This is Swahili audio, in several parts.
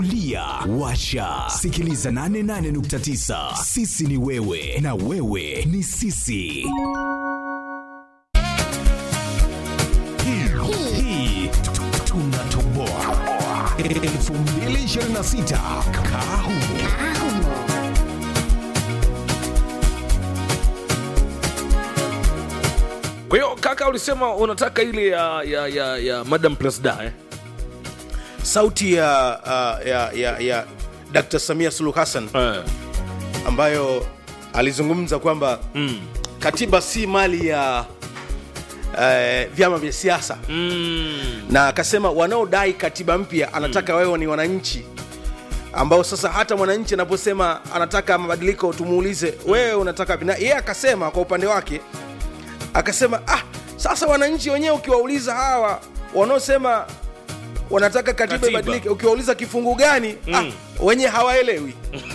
Lia washa sikiliza 88.9 sisi ni wewe na wewe ni sisi hii hii tunatoboa 2026 kahumo kwa hiyo kaka ulisema unataka ile ya, ya, ya, ya madam presda eh? sauti ya, uh, ya, ya, ya dr samia suluhu hassan Eh. ambayo alizungumza kwamba Mm. katiba si mali ya uh, vyama vya siasa Mm. na akasema wanaodai katiba mpya anataka wewe ni wananchi ambao sasa hata mwananchi anaposema anataka mabadiliko tumuulize wewe unataka vipi?" na yeye akasema kwa upande wake akasema ah, sasa wananchi wenyewe ukiwauliza hawa wanaosema wanataka katiba Katiba. ibadilike ukiwauliza kifungu gani ah, wenyewe hawaelewi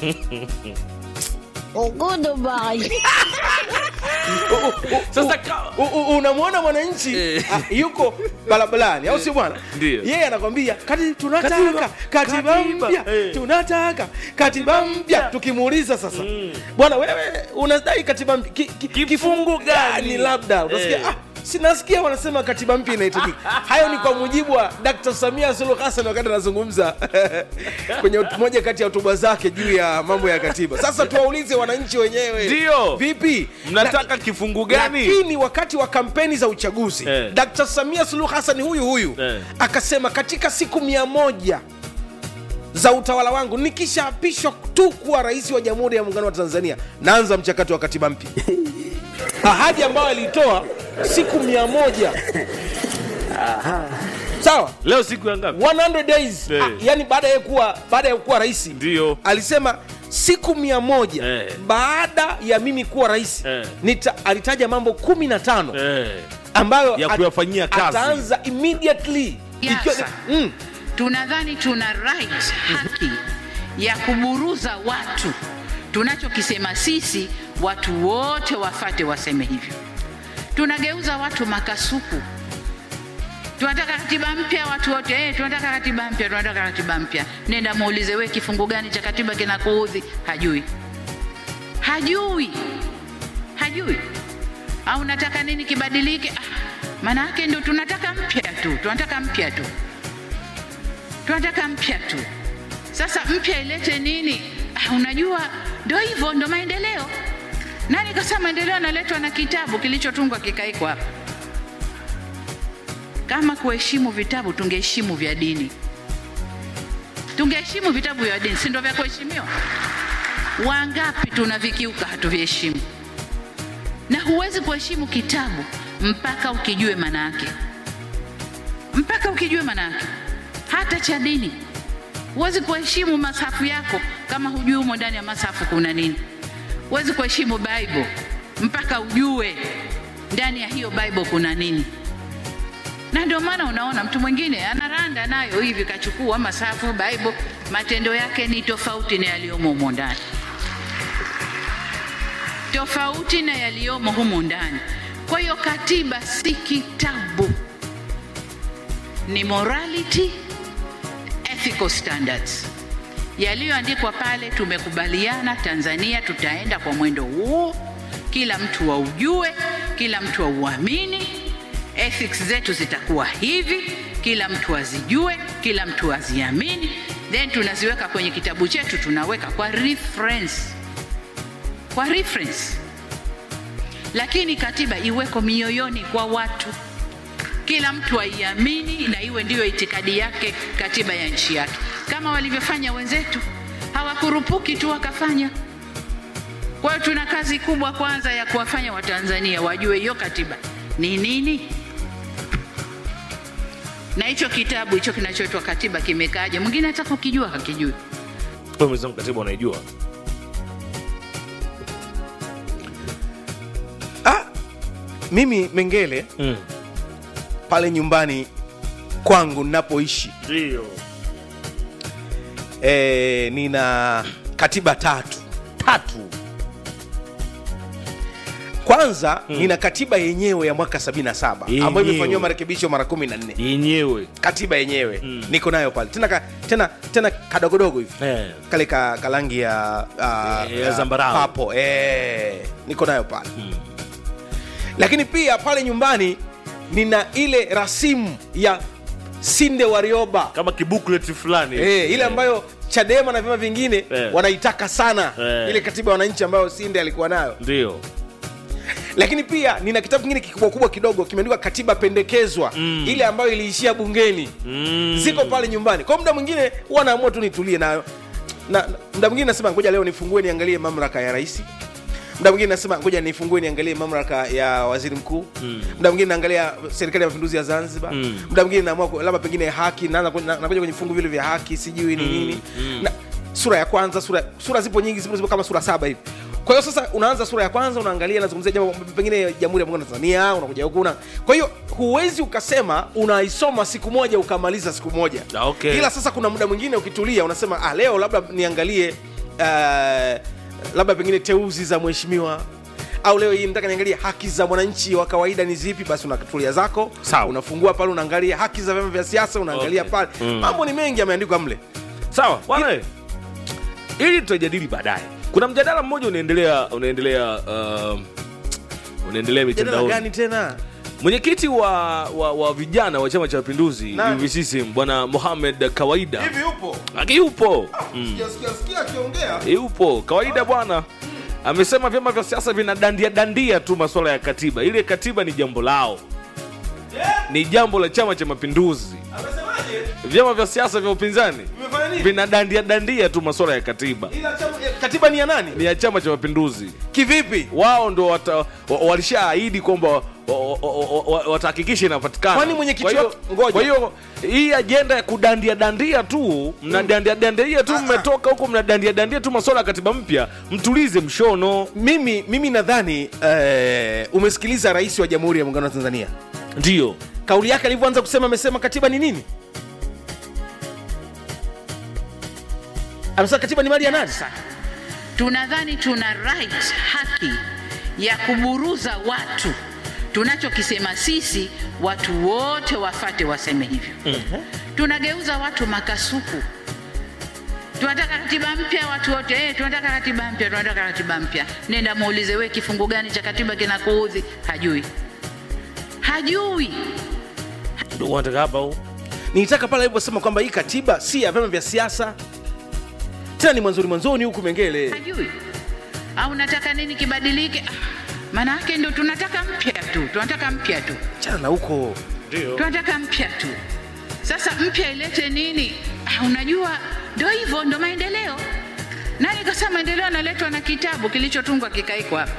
sasa ka... U- u- unamwona mwananchi Eh. ah, yuko barabarani au sio bwana Ndio. yeye anakwambia kati tunataka Katiba. katiba Katiba. mpya Eh. tunataka katiba mpya tukimuuliza sasa bwana wewe unadai katiba mpya ki, ki, Kifungu gani? labda unasikia Eh. ah, sinasikia wanasema katiba mpya inahitajika hayo ni kwa mujibu wa dr samia suluhu hassan wakati anazungumza kwenye hot- moja kati ya hotuba zake juu ya mambo ya katiba sasa tuwaulize wananchi wenyewe Ndio. vipi mnataka kifungu gani lakini wakati wa kampeni za uchaguzi Eh. dkt samia suluhu hassan huyu huyu Eh. akasema katika siku mia moja za utawala wangu nikishaapishwa tu kuwa rais wa jamhuri ya muungano wa tanzania naanza mchakato wa katiba mpya ahadi ambayo alitoa siku mia moja sawa leo siku ya ngapi 100 days Eh. ah, yani baada ya kuwa baada ya kuwa rais Ndio. alisema siku mia moja Eh. baada ya mimi kuwa rais Eh. nita, alitaja mambo kumi na tano eh. ambayo Ya at- kuyafanyia kazi. ataanza immediately Yes, Ikiwa- sir. mm, tunadhani tuna right haki ya kuburuza watu tunachokisema sisi watu wote wafate waseme hivyo tunageuza watu makasuku tunataka katiba mpya watu wote eh, tunataka katiba mpya tunataka katiba mpya nenda muulize we kifungu gani cha katiba kinakuudhi hajui hajui hajui au nataka nini kibadilike ah, maana yake ndio tunataka mpya tu tunataka mpya tu tunataka mpya tu sasa mpya ilete nini ah, unajua ndo hivyo ndo maendeleo nani kasema maendeleo yanaletwa na kitabu kilichotungwa kikaikwa hapa kama kuheshimu vitabu tungeheshimu vya dini tungeheshimu vitabu vya dini si ndo vya kuheshimiwa wangapi tunavikiuka hatuviheshimu na huwezi kuheshimu kitabu mpaka ukijue maana yake mpaka ukijue maana yake hata cha dini huwezi kuheshimu masafu yako kama hujui humo ndani ya masafu kuna nini huwezi kuheshimu bible mpaka ujue ndani ya hiyo bible kuna nini na ndio maana unaona mtu mwingine anaranda nayo hivi kachukua masafu bible matendo yake ni tofauti na yaliyomo humo ndani tofauti na yaliyomo humo ndani kwa hiyo katiba si kitabu ni morality ethical standards yaliyoandikwa pale tumekubaliana tanzania tutaenda kwa mwendo huo kila mtu waujue kila mtu auamini ethics zetu zitakuwa hivi kila mtu azijue kila mtu aziamini then tunaziweka kwenye kitabu chetu tunaweka kwa reference kwa reference lakini katiba iweko mioyoni kwa watu kila mtu aiamini na iwe ndiyo itikadi yake katiba ya nchi yake kama walivyofanya wenzetu hawakurupuki tu wakafanya kwa hiyo tuna kazi kubwa kwanza ya kuwafanya watanzania wajue hiyo katiba ni nini na hicho kitabu hicho kinachoitwa katiba kimekaaje mwingine hata kukijua hakijui Wewe mwenzangu katiba unaijua ah, mimi mengele Mm. pale nyumbani kwangu ninapoishi ndio e, nina katiba tatu tatu kwanza nina katiba yenyewe ya mwaka 77 ambayo Yenyewe. imefanyiwa marekebisho mara 14 yenyewe katiba yenyewe niko nayo pale tena ka, tena tena kadogodogo hivi Eh. kale ka, kalangi ya uh, Eh, ya zambarau. papo eh, niko nayo pale lakini pia pale nyumbani nina ile rasimu ya sinde warioba kama kibuklet fulani eh, ile ambayo chadema na vyama vingine Eh. wanaitaka sana Eh. ile katiba ya wananchi ambayo sinde alikuwa nayo ndio lakini pia nina kitabu kingine kikubwa kubwa kidogo kimeandikwa katiba pendekezwa mm. ile ambayo iliishia bungeni mm. ziko pale nyumbani kwa muda mwingine huwa naamua tu nitulie nayo na, na muda mwingine nasema ngoja leo nifungue niangalie mamlaka ya rais muda mwingine nasema ngoja nifungue niangalie mamlaka ya waziri mkuu mm. muda mwingine naangalia serikali ya mapinduzi ya zanzibar Mm. muda mwingine naamua ku- labda pengine haki naanza ku- na- nakuja kwenye vifungu vile vya haki sijui ni nini na, sura ya kwanza sura, sura zipo nyingi zipo, zipo kama sura saba hivi kwa hiyo sasa unaanza sura ya kwanza unaangalia nazungumzia jambo pengine jamhuri ya muungano wa tanzania unakuja huku una kwa hiyo huwezi ukasema unaisoma siku moja ukamaliza siku moja Ah, okay. ila sasa kuna muda mwingine ukitulia unasema ah, leo labda niangalie uh, labda pengine teuzi za mheshimiwa au leo hii nataka niangalie haki za mwananchi wa kawaida ni zipi basi unatulia zako Sawa. unafungua pale unaangalia haki za vyama vya siasa unaangalia Okay. pale Mm. mambo ni mengi yameandikwa mle sawa bwana eh. ili tutajadili baadaye kuna mjadala mmoja unaendelea unaendelea uh, unaendelea jadala mitandaoni gani tena mwenyekiti wa, wa, wa vijana wa chama cha mapinduzi Nani? UVCCM bwana Mohamed kawaida hivi upo akiupo Sijasikia- sikia akiongea yupo kawaida bwana amesema vyama vya siasa vinadandia dandia tu masuala ya katiba ile katiba ni jambo lao ni jambo la chama cha mapinduzi amesemaje vyama vya siasa vya upinzani Vimefanya nini? vinadandia dandia tu masuala ya katiba Ila chama- eh, katiba ni ya nani ni ya chama cha mapinduzi kivipi wao ndo wata- wa- walishaahidi kwamba wa- wa- wa- wa- watahakikisha inapatikana Kwani mwenyekiti Kwa hiyo- wao- ngoja. kwa hiyo hii ajenda ya kudandia dandia tu mnadandia dandia tu Ah, ah. mmetoka huko mnadandia dandia tu masuala ya katiba mpya mtulize mshono mimi mimi nadhani eh, umesikiliza rais wa jamhuri ya muungano wa tanzania ndio kauli yake alivyoanza kusema amesema katiba ni nini amesema katiba ni mali ya nani Sasa tunadhani tuna right, haki ya kuburuza watu. Tunachokisema sisi, watu wote wafate waseme hivyo. Tunageuza watu makasuku. Tunataka katiba mpya, watu wote eh, tunataka katiba mpya, tunataka katiba mpya. Nenda muulize, we kifungu gani cha katiba kinakuudhi? Hajui, hajui. Ndio wanataka hapa huu nilitaka pale aliposema kwamba hii katiba si ya vyama vya siasa tena ni mwanzoni mwanzoni huku mengele hajui au nataka nini kibadilike Ah, maana yake ndo tunataka mpya tu tunataka mpya tu chana na huko ndio tunataka mpya tu sasa mpya ilete nini ah, unajua ndo hivyo ndo maendeleo nani kasema maendeleo analetwa na kitabu kilichotungwa kikaikwa hapa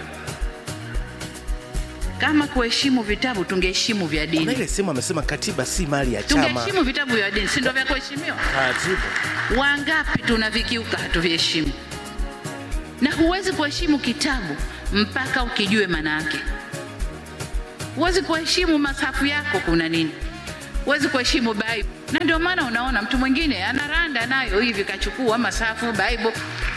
kama kuheshimu vitabu tungeheshimu vya na dini ile sehemu amesema katiba si mali ya chama tungeheshimu vitabu vya dini si ndo vya kuheshimiwa wangapi tunavikiuka hatuviheshimu na huwezi kuheshimu kitabu mpaka ukijue maana yake huwezi kuheshimu masafu yako kuna nini huwezi kuheshimu bible na ndio maana unaona mtu mwingine anaranda nayo hivi kachukua masafu bible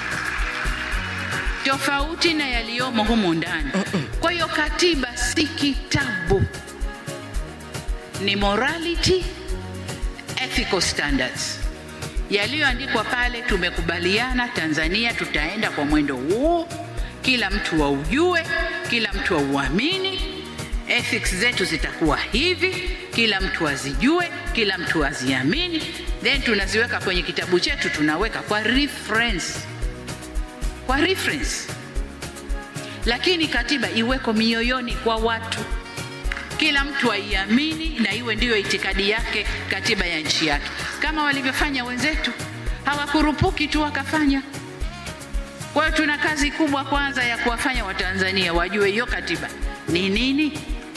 tofauti na yaliyomo humu ndani kwa hiyo katiba si kitabu ni morality ethical standards yaliyoandikwa pale tumekubaliana tanzania tutaenda kwa mwendo huu kila mtu waujue kila mtu auamini ethics zetu zitakuwa hivi kila mtu azijue kila mtu aziamini then tunaziweka kwenye kitabu chetu tunaweka kwa reference kwa reference lakini katiba iweko mioyoni kwa watu kila mtu aiamini na iwe ndiyo itikadi yake katiba ya nchi yake kama walivyofanya wenzetu hawakurupuki tu wakafanya kwa hiyo tuna kazi kubwa kwanza ya kuwafanya watanzania wajue hiyo katiba ni nini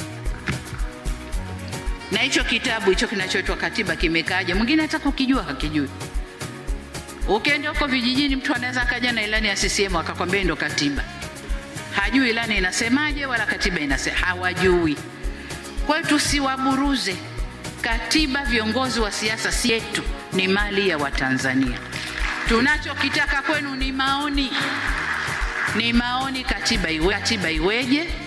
na hicho kitabu hicho kinachoitwa katiba kimekaaje mwingine hata kukijua hakijui ukienda huko vijijini mtu anaweza akaja na ilani ya ccm akakwambia ndo katiba hajui ilani inasemaje wala katiba inasema hawajui kwa hiyo tusiwaburuze katiba viongozi wa siasa si yetu ni mali ya watanzania tunachokitaka kwenu ni maoni ni maoni katiba iwe, katiba iweje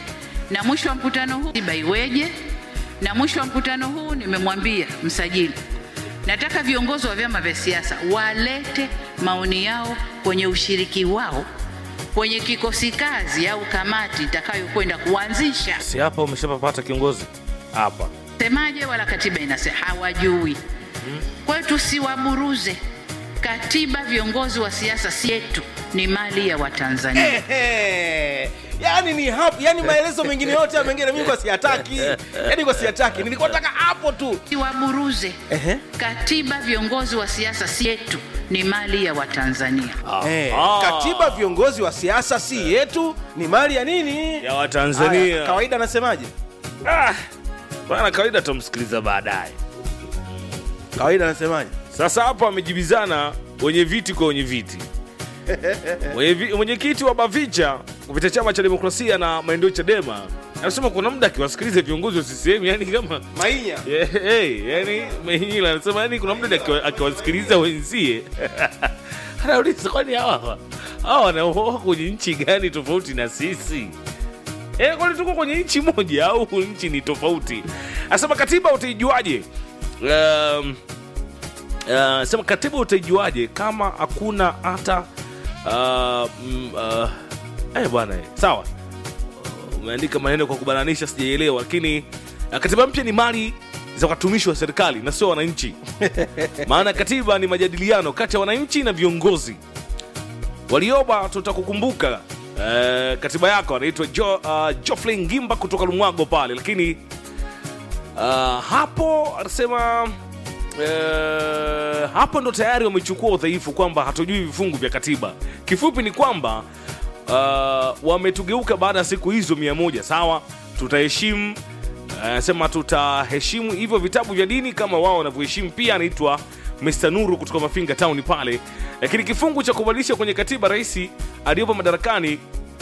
na mwisho wa mkutano huu katiba iweje, na mwisho wa mkutano huu nimemwambia msajili, nataka viongozi wa vyama vya siasa walete maoni yao kwenye ushiriki wao kwenye kikosi kazi au kamati itakayokwenda kuanzisha si hapa umeshapapata kiongozi hapa semaje, wala katiba inasema hawajui. Kwa hiyo tusiwaburuze. Katiba, viongozi wa siasa si yetu, ni mali ya Watanzania. Ehe. yani ni hapo yani maelezo mengine yote ya mengine mimi kwa siyataki yani kwa siyataki nilikuwa nataka hapo tu Tusiwaburuze. Ehe. Katiba, viongozi wa siasa si yetu, ni mali ya Watanzania. Eh, Ah. katiba viongozi wa siasa si yetu ni mali ya nini ya watanzania Haya, kawaida anasemaje ah, bana kawaida tutamsikiliza baadaye kawaida anasemaje sasa hapo wamejibizana wenye viti kwa wenye viti Mwenye vi- mwenyekiti wa bavicha kupitia chama cha demokrasia na maendeleo chadema anasema kuna muda akiwasikiliza viongozi wa ccm yani kama mainya Yeah, hey, yani Mehinyila anasema yani kuna mtu akiwa- akiwasikiliza wenzie anauliza kwani hawa hawa wanaoa kwenye nchi gani tofauti na sisi Eh, kwani tuko kwenye nchi moja au nchi ni tofauti anasema katiba utaijuaje um, uh, sema katiba utaijuaje kama hakuna hata uh, mm, uh, eh, bwana eh, sawa umeandika maneno kwa kubananisha sijaelewa lakini uh, katiba mpya ni mali za watumishi wa serikali na sio wananchi maana katiba ni majadiliano kati ya wananchi na viongozi walioba tutakukumbuka uh, katiba yako anaitwa jo, uh, joflin ngimba kutoka lumwago pale lakini uh, hapo anasema Uh, hapo ndo tayari wamechukua udhaifu kwamba hatujui vifungu vya katiba kifupi ni kwamba uh, wametugeuka baada ya siku hizo mia moja sawa tutaheshimu anasema tutaheshimu hivyo vitabu vya dini kama wao wanavyoheshimu pia anaitwa Mr. Nuru kutoka Mafinga Town pale lakini kifungu cha kubadilisha kwenye katiba rais aliyopo madarakani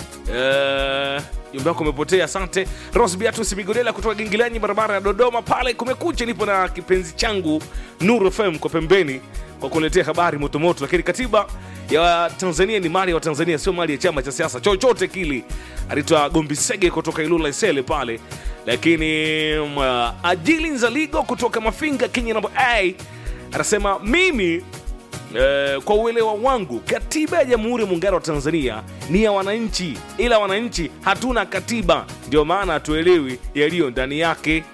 Eh, jumbe wako umepotea asante ros beatus migodela kutoka gingilanyi barabara ya dodoma pale kumekucha nipo na kipenzi changu nuru fm kwa pembeni kwa kuletea habari motomoto lakini katiba ya tanzania ni mali ya watanzania sio mali ya chama cha siasa chochote kile anaitwa gombisege kutoka ilula isele pale lakini uh, ajili nzaligo kutoka mafinga kenya namba a anasema mimi Eh, kwa uelewa wangu katiba ya jamhuri ya muungano wa tanzania ni ya wananchi ila wananchi hatuna katiba ndio maana hatuelewi yaliyo ndani yake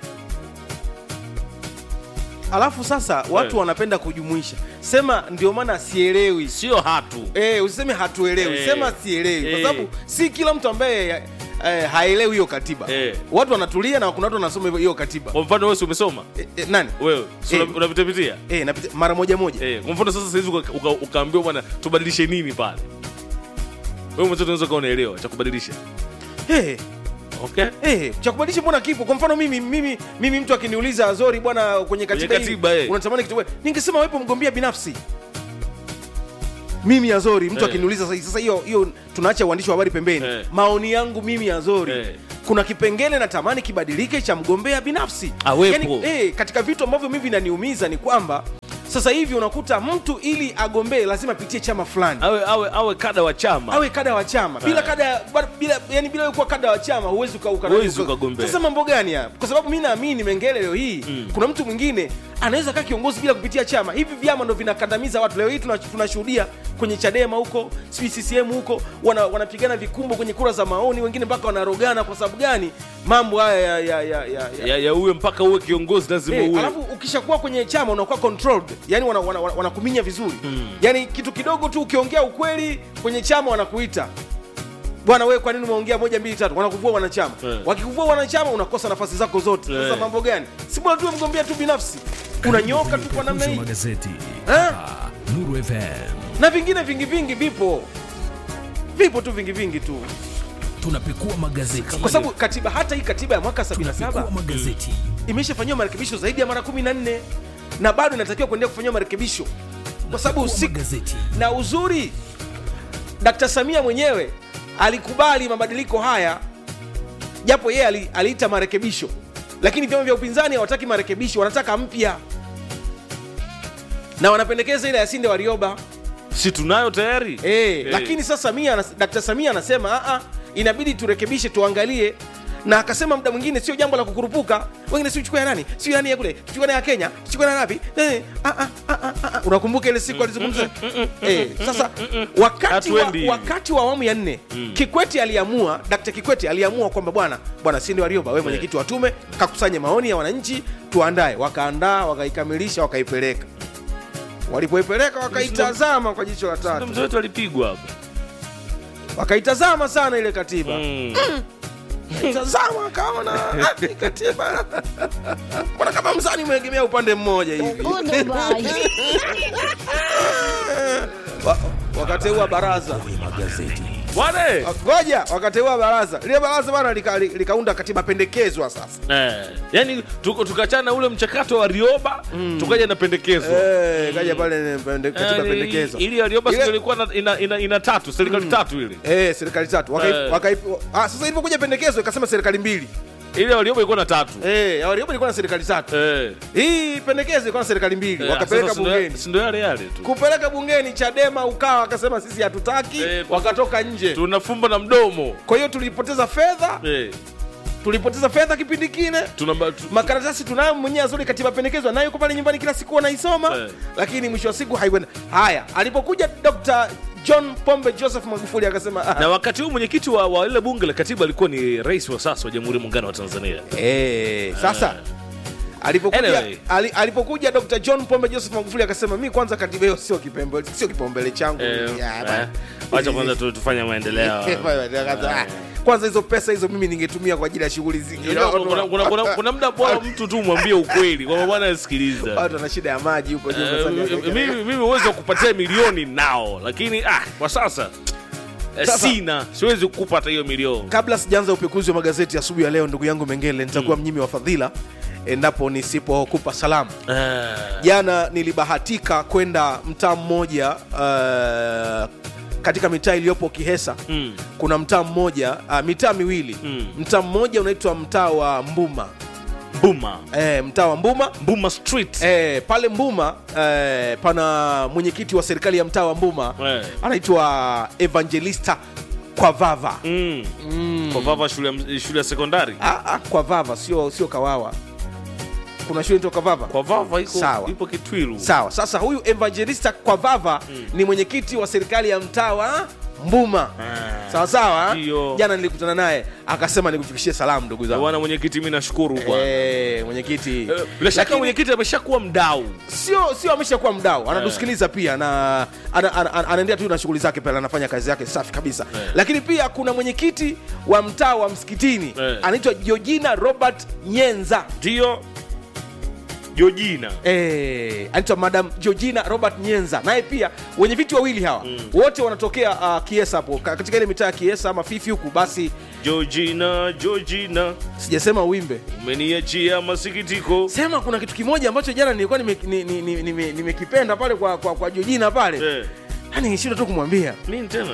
alafu sasa watu Eh. wanapenda kujumuisha sema ndio maana sielewi sio hatu Eh, usiseme hatuelewi Eh. sema sielewi kwa Eh. sababu si kila mtu ambaye eh, haelewi hiyo katiba Eh. watu wanatulia na kuna watu wanasoma hiyo- hiyo katiba kwa mfano wewe si umesoma eh, eh, nani wewe si Eh. una- unavitapitia eh, napita, mara moja moja eh, kwa mfano sasa sahizi uka- uka- ukaambiwa bwana tubadilishe nini pale wewe mwenzetu unaweza kuwa unaelewa cha kubadilisha eh, okay Eh, cha kubadilisha mbona kipo kwa mfano mimi mimi mimi mtu akiniuliza azori bwana kwenye katiba, hii, katiba, eh. unatamani kitu gani?" ningesema wepo mgombea binafsi mimi azori mtu Eh. akiniuliza sasa sasa hiyo hiyo tunaacha uandishi wa habari pembeni Eh. maoni yangu mimi azori Eh. kuna kipengele natamani kibadilike cha mgombea binafsi Awepo. awe awe awe kada wa chama awe kada wa chama bila Eh. kada ba- bila yani bila wewe kuwa kada wa chama huwezi uka, uka, Huwezi uka- ukagombea. sasa mambo gani hapa kwa sababu mimi naamini mengele leo hii kuna mtu mwingine anaweza kaa kiongozi bila kupitia chama hivi vyama ndo vinakandamiza watu leo hii tuna- tunashuhudia kwenye chadema huko sijui ccm huko wana- wanapigana vikumbo kwenye kura za maoni wengine mpaka wanarogana kwa sababu gani mambo haya ya, ya, ya, ya, ya. ya, ya uwe mpaka uwe kiongozi lazima Eh, uwe alafu ukishakuwa kwenye chama unakuwa controlled yani wanakuminya wana, wana, wanakuminya vizuri yani kitu kidogo tu ukiongea ukweli kwenye chama wanakuita bwana wewe kwa nini umeongea moja mbili tatu wanakuvua wanachama Eh. wakikuvua wanachama unakosa nafasi zako zote sasa Eh. mambo gani si bora tu mgombea tu binafsi unanyoka tu kwa namna Kuzi hii magazeti Eh? hapa Nuru FM na vingine vingi vingi vipo vipo tu vingi vingi tu tunapekua magazeti kwa sababu katiba hata hii katiba ya mwaka 77 tunapekua magazeti imeshafanyiwa marekebisho zaidi ya mara 14 na bado inatakiwa kuendelea kufanyiwa marekebisho kwa sababu Tunapekua si, magazeti na uzuri Dkt. Samia mwenyewe alikubali mabadiliko haya japo yeye ali, aliita marekebisho lakini vyama vya upinzani hawataki marekebisho wanataka mpya na wanapendekeza ile ya Sinde Warioba si tunayo tayari e, Eh. lakini sasa Samia, anas- Dkt. Samia anasema "Ah, ah, inabidi turekebishe tuangalie na akasema muda mwingine sio jambo la kukurupuka wengine si uchukue ya nani sio nani ya kule tuchukue na ya kenya tuchukue na ngapi eh, ah, ah, ah, ah, ah. unakumbuka ile siku alizungumza eh, sasa wakati wa, Hatuendi hivi. wakati wa awamu ya nne kikwete aliamua dkt kikwete aliamua kwamba bwana bwana sindi warioba wewe mwenyekiti wa tume kakusanye maoni ya wananchi tuandae wakaandaa wakaikamilisha wakaipeleka walipoipeleka wakaitazama kwa jicho la Ndio tatu mzee wetu alipigwa hapo wakaitazama sana ile katiba Mm. tazama akaona ah, ni katiba mbona kama mzani umeegemea upande mmoja hivi Wa- wakateua baraza bwana ngoja wakateua baraza lile baraza bana likaunda lika likaunda katiba pendekezwa sasa eh, yani tuko- tukachana na ule mchakato wa rioba tukaja na pendekezo Eh, kaja pale pende, katiba Eh, pendekezwa ili ya rioba Ile- sio ilikuwa na- ina, ina, ina tatu serikali tatu ile Eh, serikali tatu wakai, Eh. wakai, ah, sasa ilipokuja pendekezo ikasema serikali mbili ile ya rioba ilikuwa na tatu eh, ya Warioba ilikuwa na serikali tatu eh. hii pendekezo ilikuwa na serikali mbili Eh, wakapeleka sasa si ndo- bungeni si ndo yale yale tu kupeleka bungeni chadema ukawa wakasema sisi hatutaki Eh, kwa- wakatoka nje tunafumba na mdomo kwa hiyo tulipoteza fedha eh. tulipoteza fedha kipindi kine tunamba tu, makaratasi tunayo mwenyewe azuri katiba pendekezwa nayo yuko pale nyumbani kila siku anaisoma Eh. lakini mwisho wa siku haikwenda haya alipokuja dr john pombe joseph magufuli akasema ah, na wakati huu mwenyekiti wa, wa ile bunge la katiba alikuwa ni rais wa sasa wa jamhuri ya muungano wa tanzania Eh, sasa alipokuja, Anyway. ali, alipokuja dr john pombe joseph magufuli akasema mi kwanza katiba hiyo sio kipembe- sio kipaumbele changu Eh, Ya, eh, bana. wacha kwanza tu- tufanye maendeleo Akasema, "Ah, kwanza hizo pesa hizo mimi ningetumia kwa ajili ya shughuli zingine Unajua, kuna- kuna- kuna- kuna muda bora mtu tu mwambie ukweli kwamba bwana sikiliza watu wana shida ya maji huko juu Eh, unafanya- mimi mimi uwezo wa kupatia milioni nao lakini ah, kwa sasa eh, Sasa- sina siwezi kukupa hata hiyo milioni kabla sijaanza upekuzi wa magazeti asubuhi ya leo ndugu yangu mengele nitakuwa mnyimi wa fadhila endapo nisipokupa salamu Ah, jana nilibahatika kwenda mtaa mmoja uh, katika mitaa iliyopo kihesa mm, kuna mtaa mmoja uh, mitaa miwili Mm. mtaa mmoja unaitwa mtaa wa mbuma Mbuma e, mtaa wa mbuma Mbuma Street e, pale mbuma e, pana mwenyekiti wa serikali ya mtaa wa mbuma Eh. anaitwa evangelista kwa vava mm. kwa vava shule, ya- shule ya sekondari ah, ah, kwa vava sio sio kawawa kuna shule inaitwa kavava kwa vava iko Sawa. ipo Kitwiru sawa sasa huyu evangelista kwa vava ni mwenyekiti wa serikali ya mtaa wa mbuma Ah. sawa sawa Ndio. jana nilikutana naye akasema nikufikishie salamu ndugu zangu bwana mwenyekiti mi nashukuru bwana Eh, mwenyekiti Eh, bila shaka Lakini mwenyekiti ameshakuwa mdau sio sio ameshakuwa mdau anatusikiliza pia na ana- ana- ana- anaendelea tu na shughuli zake pale anafanya kazi yake safi kabisa Eh. lakini pia kuna mwenyekiti wa mtaa wa msikitini Eh. anaitwa georgina robert nyenza ndio jojina Eh, anaitwa madam georgina robert nyenza naye pia wenye viti wawili hawa wote wanatokea uh, kiesa hapo ka- katika ile mitaa ya kiesa ama fifi huku basi jojina jojina sijasema uimbe umeniachia masikitiko sema kuna kitu kimoja ambacho jana nilikuwa nimekipenda nime, nime, nime, nimekipenda pale kwa, kwa, kwa georgina pale eh. yani nishinda tu kumwambia nini tena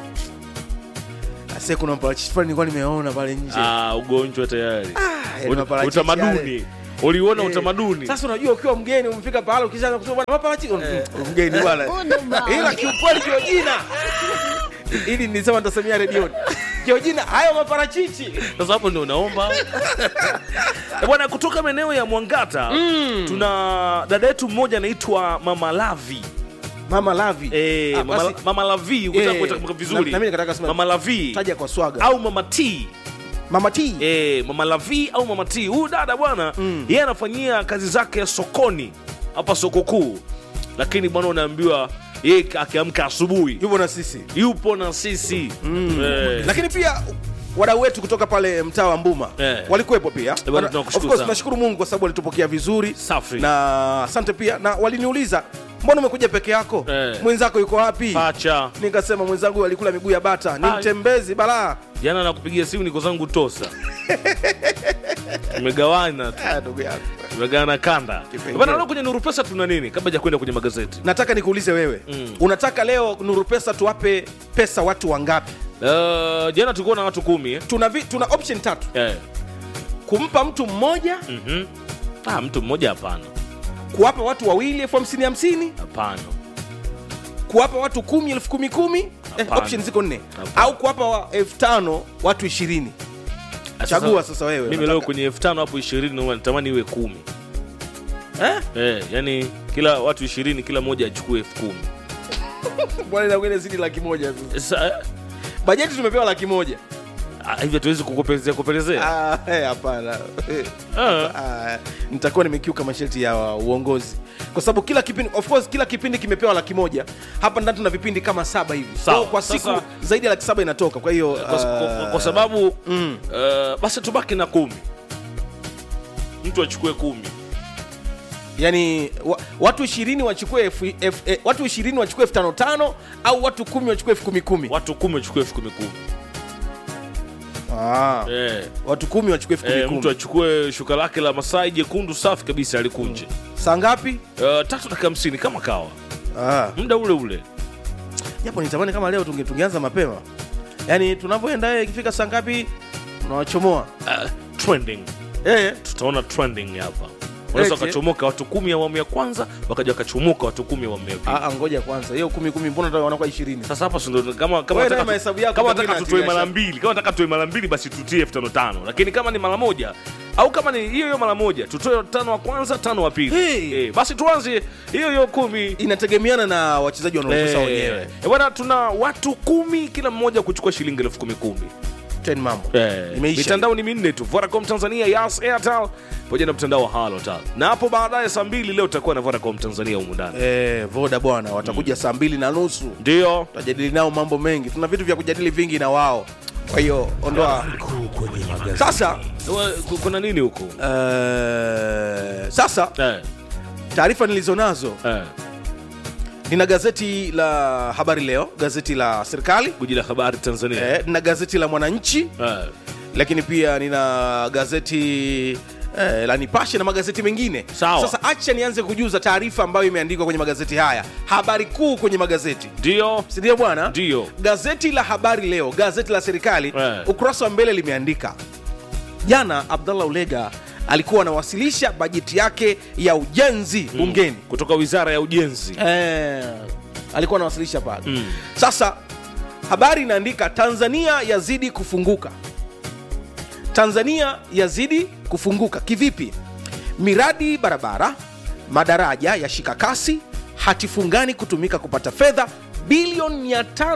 ase kuna mparachichi pale nilikuwa nimeona pale nje ah, ugonjwa tayari yani Ut- maparachichi utamaduni yale. uliuona Eh, utamaduni sasa unajua ukiwa mgeni umefika pahala ukishaanza kusema bwana maparachichi mm, mgeni bwana ila kiukweli Georgina ili nilisema nitasemea redioni Georgina hayo maparachichi sasa hapo ndio unaomba Eh, bwana kutoka maeneo ya mwangata tuna dada yetu mmoja anaitwa mama lavi mama lavi Eh, Ah, mama, basi, mama lavi ukitaka Eh, kuitakumbuka na- vizuri na mimi nikataka kusema- mama lavi taja kwa swaga au mama t mama t eh, mama lavi au mama t huyu dada bwana Mm. yeye anafanyia kazi zake sokoni hapa soko kuu lakini bwana unaambiwa yeye akiamka asubuhi yupo na sisi yupo na sisi eh, lakini pia wadau wetu kutoka pale mtaa wa mbuma Eh. walikuwepo pia bwana, Wana- tunakushukuru of course, sana. tunashukuru mungu kwa sababu walitupokea vizuri Safi. na asante pia na waliniuliza mbona umekuja peke yako Eh. mwenzako yuko wapi pacha nikasema mwenzangu huyu alikula miguu ya bata ni Ah. mtembezi balaa jana nakupigia simu niko zangu tosa tumegawana tu Ah, ndugu yangu tumegawana kanda Kipengele. bana leo kwenye nuru pesa tuna nini kabla ja kwenda kwenye magazeti nataka nikuulize wewe Mm. unataka leo nuru pesa tuwape pesa watu wangapi uh, jana tulikuwa na watu kumi eh? tuna, vi, tuna option tatu Eh. kumpa mtu mmoja mhm. ah, mtu mmoja hapana kuwapa watu wawili elfu hamsini hamsini hapana kuwapa watu kumi elfu kumi kumi eh, Hapana. option ziko nne Hapana. au kuwapa wa- elfu tano watu ishirini chagua sasa wewe mimi leo kwenye elfu tano hapo ishirini natamani iwe kumi eh? eh, yani kila watu ishirini kila mmoja achukue elfu kumi bwana inakwenda zidi laki moja sasa. Sasa, eh, bajeti tumepewa laki moja ah, hivyo tuwezi kukupelezea kupelezea Ah, eh, hapana Eh, Ah. ah, nitakuwa nimekiuka masharti ya uongozi kwa sababu kila kipindi of course kila kipindi kimepewa laki moja hapa ndani tuna vipindi kama saba hivi Sawa. Kwa- kwa siku Sasa- zaidi ya laki saba inatoka kwa hiyo kwa, kwa, ah, kwa sababu mm. uh, basi tubaki na kumi mtu achukue kumi yani wa, watu ishirini wachukue elfu- elfu- eh, watu ishirini wachukue elfu tano tano au watu kumi wachukue elfu kumi kumi watu kumi wachukue elfu kumi kumi ah, eh, watu kumi wachukue elfu kumi eh, mtu kumi achukue shuka lake la masai jekundu safi kabisa alikunje saa ngapi uh, tatu dakika hamsini kama kawa ah. muda ule ule japo nitamani kama leo tunge- tungeanza mapema yaani tunavyoenda eh, ikifika saa ngapi unawachomoa uh, trending eh, tutaona trending hapa wanaweza Eti. wakachomoka watu kumi awamu ya kwanza wakaja wakachomoka watu kumi awamu ya pili ah, ah, ngoja kwanza hiyo kumi kumi mbona ndo wanakuwa ishirini sasa hapa si ndo kama kama Wewe naye nataka mahesabu yako kama pengine nataka tutoe atilia mara shaka. mbili kama nataka tutoe mara mbili basi tutie elfu tano tano lakini kama ni mara moja au kama ni hiyo hiyo mara moja tutoe tano wa kwanza tano wa pili Hey. eh, basi tuanze hiyo hiyo kumi inategemeana na wachezaji wanaokosa Eh, wenyewe eh, bwana tuna watu kumi kila mmoja kuchukua shilingi elfu kumi kumi ten mambo Eh, imeisha mitandao ni minne tu Vodacom Tanzania, Yas, Airtel pamoja na mtandao wa Halotel. Na hapo baadaye saa mbili leo tutakuwa na Vodacom Tanzania humu ndani. eh, voda bwana watakuja saa mbili na nusu Ndio. tutajadili nao mambo mengi tuna vitu vya kujadili vingi na wao kwa hiyo ondoa sasa Wa- ku- Kuna nini huko? eh, sasa Eh, taarifa nilizonazo eh. nina gazeti la habari leo gazeti la serikali Guji la habari Tanzania. eh, nina gazeti la mwananchi Eh. lakini pia nina gazeti eh, la nipashe na magazeti mengine Sawa. sasa acha nianze kujuza taarifa ambayo imeandikwa kwenye magazeti haya habari kuu kwenye magazeti Ndio. sindio bwana Ndio. gazeti la habari leo gazeti la serikali Eh. ukurasa wa mbele limeandika jana abdallah ulega alikuwa anawasilisha bajeti yake ya ujenzi bungeni Kutoka Wizara ya Ujenzi. eh, alikuwa anawasilisha pale Mm. sasa habari inaandika tanzania yazidi kufunguka tanzania yazidi kufunguka kivipi miradi barabara madaraja ya shika kasi hatifungani kutumika kupata fedha bilioni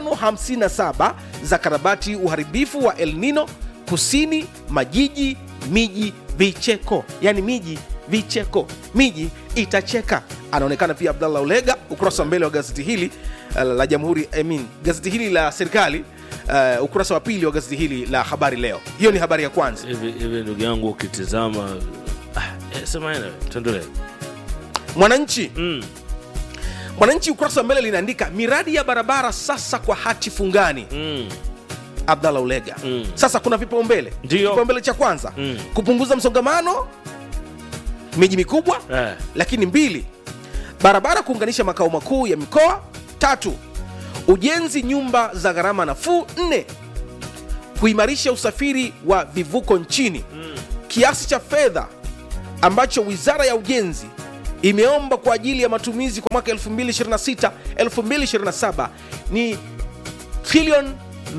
557 za karabati uharibifu wa el nino kusini majiji miji vicheko yani miji vicheko miji itacheka anaonekana pia abdallah ulega ukurasa wa mbele wa gazeti hili uh, la jamhuri I mean, gazeti hili la serikali uh, ukurasa wa pili wa gazeti hili la habari leo hiyo ni habari ya kwanza Hivi hivi ndugu yangu ukitizama ah, eh, sema ene, tuendelee. mwananchi Mm. mwananchi ukurasa wa mbele linaandika miradi ya barabara sasa kwa hati fungani Mm. abdallah ulega Mm. sasa kuna vipaumbele Ndio. kipaumbele cha kwanza Mm. kupunguza msongamano miji mikubwa Eh. lakini mbili barabara kuunganisha makao makuu ya mikoa tatu ujenzi nyumba za gharama nafuu nne kuimarisha usafiri wa vivuko nchini mm. kiasi cha fedha ambacho wizara ya ujenzi imeomba kwa ajili ya matumizi kwa mwaka 2026 2027 ni trilioni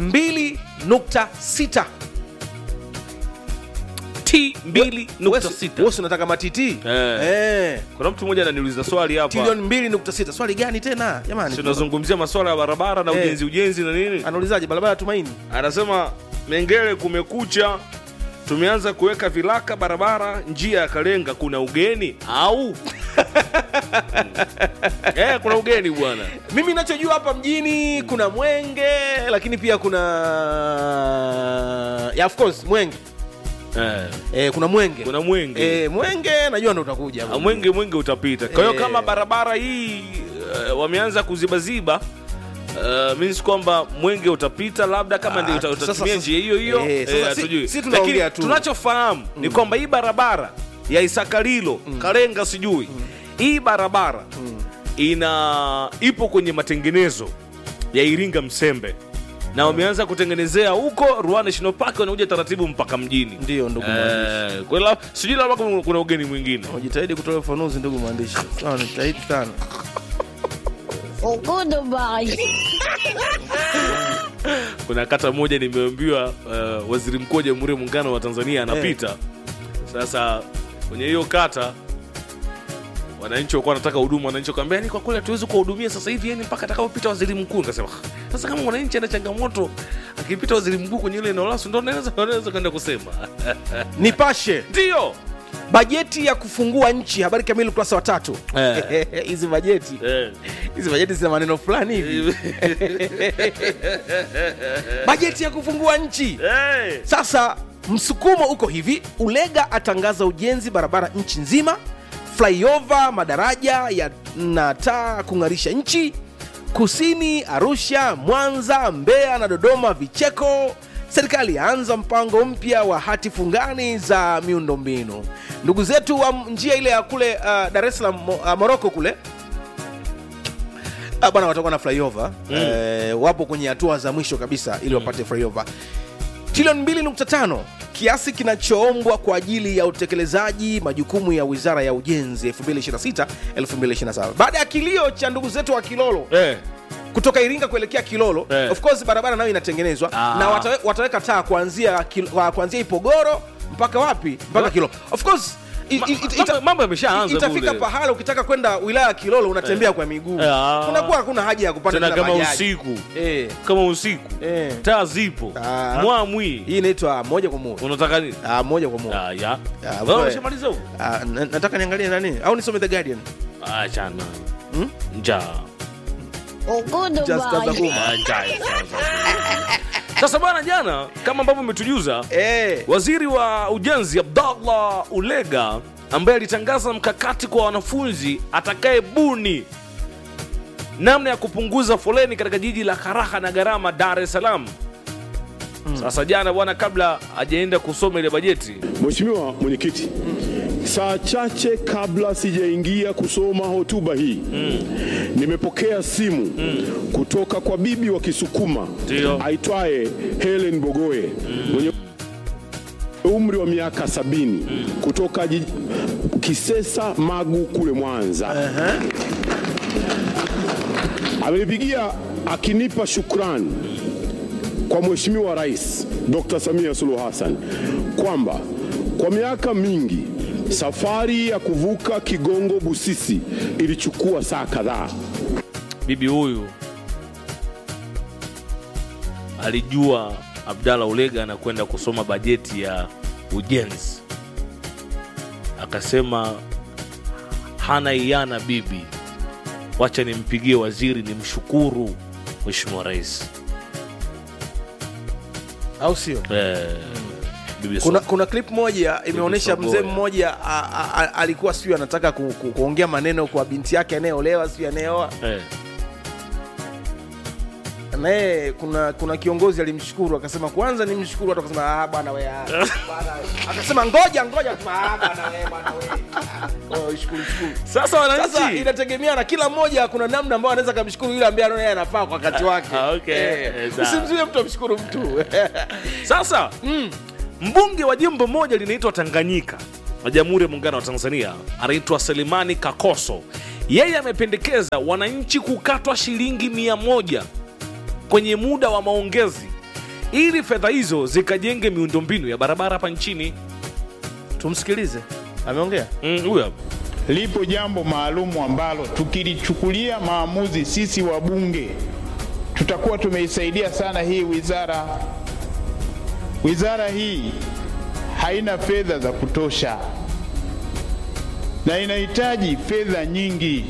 2.6 T mbili nukta sita. Wewe si unataka matiti Eh. Eh. Kuna mtu mmoja ananiuliza swali hapa. trilioni 2.6 swali gani tena jamani tunazungumzia masuala ya barabara na Eh. ujenzi ujenzi na nini anaulizaje barabara ya tumaini anasema mengele kumekucha tumeanza kuweka vilaka barabara njia ya kalenga kuna ugeni au eh, kuna ugeni bwana mimi nachojua hapa mjini kuna mwenge lakini pia kuna yeah, of course mwenge eh, eh, kuna mwenge kuna mwenge eh, mwenge najua ndo utakuja Ah, mwenge mwenge utapita kwa hiyo Eh. kama barabara hii uh, wameanza kuzibaziba Uh, means kwamba mwenge utapita labda kama ndio uta- Ah, sasa- utatumia sasa- njia hiyo hiyo eh, sasa eh, si- hatujui. si tunaongea Lakini tu. tunachofahamu ni kwamba hii barabara ya isakalilo karenga sijui hii barabara ina ipo kwenye matengenezo ya iringa msembe na wameanza kutengenezea huko Ruaha National Park wanakuja taratibu mpaka mjini Ndio, ndugu mwandishi. eh, kwa hiyo la- sijui labda kuna- kuna ugeni mwingine jitahidi kutoa ufanuzi ndugu mwandishi sawa nitahidi sana Goodbye. kuna kata moja nimeambiwa uh, waziri mkuu wa jamhuri ya muungano wa tanzania anapita sasa kwenye hiyo kata wananchi wakuwa wanataka huduma wananchi wakaambia yani kwa kweli hatuwezi kuwahudumia sasa hivi yani mpaka atakapopita waziri mkuu nikasema "Ah, sasa kama mwananchi ana changamoto akipita waziri mkuu kwenye ile eneo lasu ndo naweza naweza kwenda kusema nipashe ndio bajeti ya kufungua nchi habari kamili ukurasa wa tatu Eh. hizi bajeti eh. hizi bajeti zina maneno fulani hivi bajeti ya kufungua nchi Eh. sasa msukumo uko hivi ulega atangaza ujenzi barabara nchi nzima flyover madaraja ya na taa kung'arisha nchi kusini arusha mwanza mbeya na dodoma vicheko serikali yaanza mpango mpya wa hati fungani za miundombinu ndugu zetu wa njia ile ya kule uh, dar es salaam Mo- uh, moroko kule Ah, bwana watakuwa na flyover mm. eh, wapo kwenye hatua za mwisho kabisa ili wapate flyover trilioni 2.5 kiasi kinachoombwa kwa ajili ya utekelezaji majukumu ya wizara ya ujenzi 2026 2027 baada ya kilio cha ndugu zetu wa kilolo Eh. kutoka iringa kuelekea kilolo Eh. of course barabara nayo inatengenezwa Ah. na watawe, wataweka taa kuanzia Kil- wa- kuanzia ipogoro mpaka wapi mpaka Ma- kilolo of course i- Ma- i- ita- mambo- ita- mambo yameshaanza itafika kule. pahala ukitaka kwenda wilaya ya kilolo unatembea kwa miguu Ah. kunakuwa hakuna haja ya kupanda tena tena kama bajaji. usiku eh. kama usiku Eh. taa zipo Ah. mwamwi hii inaitwa moja kwa moja unataka nini Ah, moja kwa moja Ah, ya Ah, Wewe wewe. umeshamaliza huko Ah, na- nataka niangalie nani au nisome the guardian Ah, chana Hmm? njaa Just as a Goodbye. woman. Ah, njaa sasa. sasa bwana jana kama ambavyo umetujuza eh. waziri wa ujenzi abdallah ulega ambaye alitangaza mkakati kwa wanafunzi atakaye buni namna ya kupunguza foleni katika jiji la karaha na gharama dar es salaam sasa jana bwana kabla hajaenda kusoma ile bajeti Mheshimiwa Mwenyekiti, saa chache kabla sijaingia kusoma hotuba hii nimepokea simu kutoka kwa bibi wa Kisukuma Ndio. aitwaye Helen Bogoye mwenye umri wa miaka sabini kutoka jiji, Kisesa Magu kule Mwanza. Amenipigia akinipa shukrani kwa Mheshimiwa Rais Dr. Samia Suluhu Hassan kwamba kwa miaka mingi safari ya kuvuka Kigongo Busisi ilichukua saa kadhaa. bibi huyu alijua abdalla ulega anakwenda kusoma bajeti ya ujenzi akasema hana iana bibi wacha nimpigie waziri nimshukuru mheshimiwa rais au sio eh, bibi kuna, So- kuna clip moja imeonyesha Sogoya. mzee mmoja a- a- a- alikuwa sijui anataka ku, ku, kuongea maneno kwa binti yake anayeolewa sijui anayeoa eh, naye kuna kuna kiongozi alimshukuru akasema kwanza nimshukuru watu akasema ah bwana we ah, bwana we." akasema ngoja ngoja akasema ah bwana we bwana we Ah, oh, shukuru shukuru sasa sasa wananchi inategemea na kila mmoja kuna namna ambayo anaweza kamshukuru yule ambaye anaona yeye anafaa kwa wakati wake Ah, okay. Eh, Eh, sawa. usimzuie mtu amshukuru mtu sasa mbunge wa jimbo moja linaitwa tanganyika na jamhuri ya muungano wa tanzania anaitwa selimani kakoso yeye amependekeza wananchi kukatwa shilingi mia moja kwenye muda wa maongezi ili fedha hizo zikajenge miundombinu ya barabara hapa nchini tumsikilize ameongea Mm, huyu hapa lipo jambo maalumu ambalo tukilichukulia maamuzi sisi wabunge tutakuwa tumeisaidia sana hii wizara. Wizara hii haina fedha za kutosha na inahitaji fedha nyingi,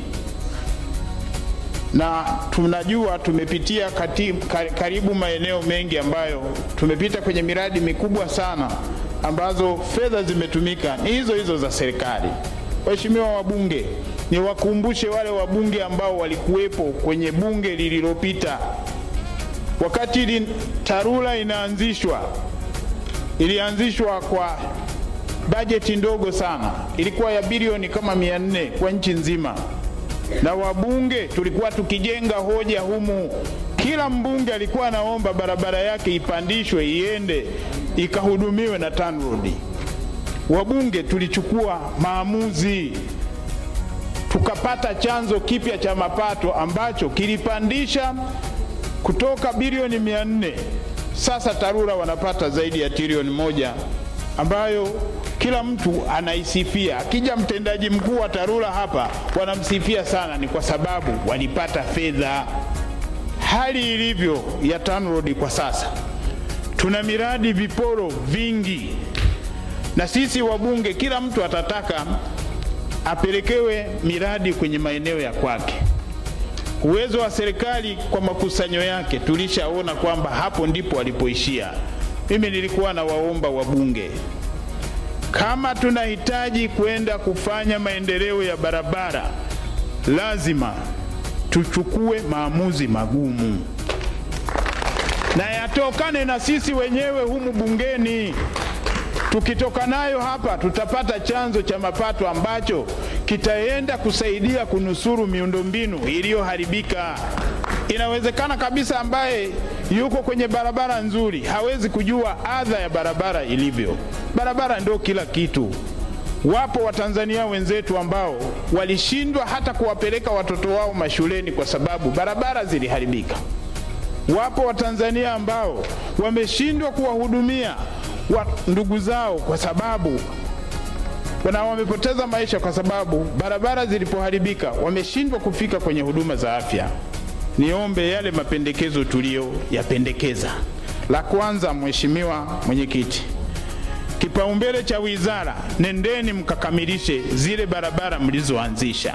na tunajua tumepitia kati, ka- karibu maeneo mengi ambayo tumepita kwenye miradi mikubwa sana ambazo fedha zimetumika ni hizo hizo za serikali. Waheshimiwa wabunge, niwakumbushe wale wabunge ambao walikuwepo kwenye bunge lililopita wakati ili TARURA inaanzishwa, ilianzishwa kwa bajeti ndogo sana, ilikuwa ya bilioni kama mia nne kwa nchi nzima, na wabunge tulikuwa tukijenga hoja humu. Kila mbunge alikuwa anaomba barabara yake ipandishwe iende ikahudumiwe na TANROADS. Wabunge tulichukua maamuzi tukapata chanzo kipya cha mapato ambacho kilipandisha kutoka bilioni 400 sasa TARURA wanapata zaidi ya trilioni moja ambayo kila mtu anaisifia. Akija mtendaji mkuu wa TARURA hapa wanamsifia sana, ni kwa sababu walipata fedha. Hali ilivyo ya TANROADS kwa sasa, tuna miradi viporo vingi, na sisi wabunge, kila mtu atataka apelekewe miradi kwenye maeneo ya kwake. Uwezo wa serikali kwa makusanyo yake tulishaona kwamba hapo ndipo walipoishia. Mimi nilikuwa na waomba wabunge, kama tunahitaji kwenda kufanya maendeleo ya barabara, lazima tuchukue maamuzi magumu na yatokane na sisi wenyewe humu bungeni. Tukitoka nayo hapa, tutapata chanzo cha mapato ambacho kitaenda kusaidia kunusuru miundombinu iliyoharibika. Inawezekana kabisa ambaye yuko kwenye barabara nzuri hawezi kujua adha ya barabara ilivyo. Barabara ndio kila kitu. Wapo Watanzania wenzetu ambao walishindwa hata kuwapeleka watoto wao mashuleni kwa sababu barabara ziliharibika. Wapo Watanzania ambao wameshindwa kuwahudumia wa ndugu zao kwa sababu na wamepoteza maisha kwa sababu barabara zilipoharibika, wameshindwa kufika kwenye huduma za afya. Niombe yale mapendekezo tuliyoyapendekeza. La kwanza, Mheshimiwa Mwenyekiti, kipaumbele cha wizara, nendeni mkakamilishe zile barabara mlizoanzisha.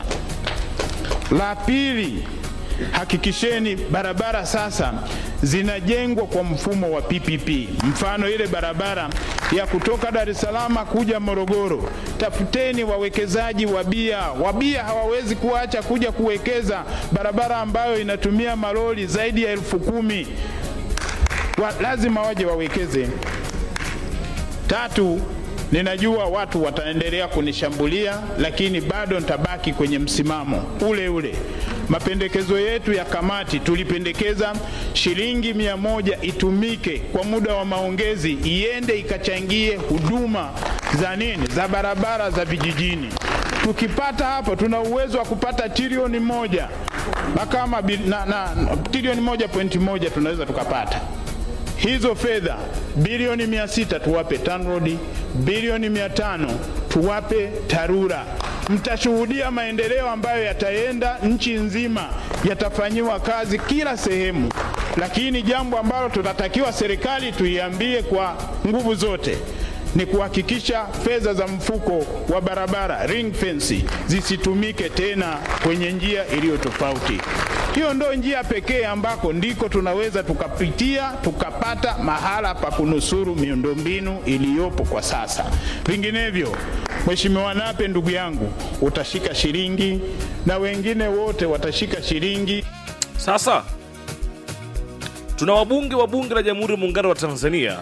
La pili, hakikisheni barabara sasa zinajengwa kwa mfumo wa PPP. Mfano ile barabara ya kutoka Dar es Salaam kuja Morogoro, tafuteni wawekezaji wabia. Wabia hawawezi kuacha kuja kuwekeza barabara ambayo inatumia malori zaidi ya elfu kumi wa, lazima waje wawekeze. Tatu, ninajua watu wataendelea kunishambulia, lakini bado nitabaki kwenye msimamo ule ule. Mapendekezo yetu ya kamati tulipendekeza shilingi mia moja itumike kwa muda wa maongezi, iende ikachangie huduma za nini, za barabara za vijijini. Tukipata hapo, tuna uwezo wa kupata trilioni moja na kama bil- na, na, trilioni moja pointi moja tunaweza tukapata hizo fedha bilioni mia sita tuwape TANROADS, bilioni mia tano tuwape TARURA. Mtashuhudia maendeleo ambayo yataenda nchi nzima, yatafanyiwa kazi kila sehemu. Lakini jambo ambalo tunatakiwa serikali tuiambie kwa nguvu zote ni kuhakikisha fedha za mfuko wa barabara ring fence zisitumike tena kwenye njia iliyo tofauti. Hiyo ndo njia pekee ambako ndiko tunaweza tukapitia tukapata mahala pa kunusuru miundombinu iliyopo kwa sasa. Vinginevyo, Mheshimiwa Nape ndugu yangu, utashika shilingi na wengine wote watashika shilingi. Sasa tuna wabunge wa bunge la Jamhuri ya Muungano wa Tanzania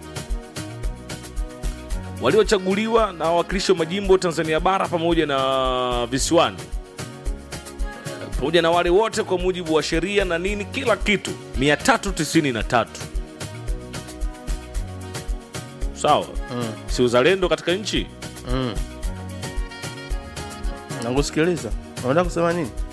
waliochaguliwa na wawakilishi wa majimbo Tanzania bara pamoja na visiwani pamoja na wale wote kwa mujibu wa sheria na nini, kila kitu 393 sawa, si uzalendo katika nchi nakusikiliza unataka kusema nini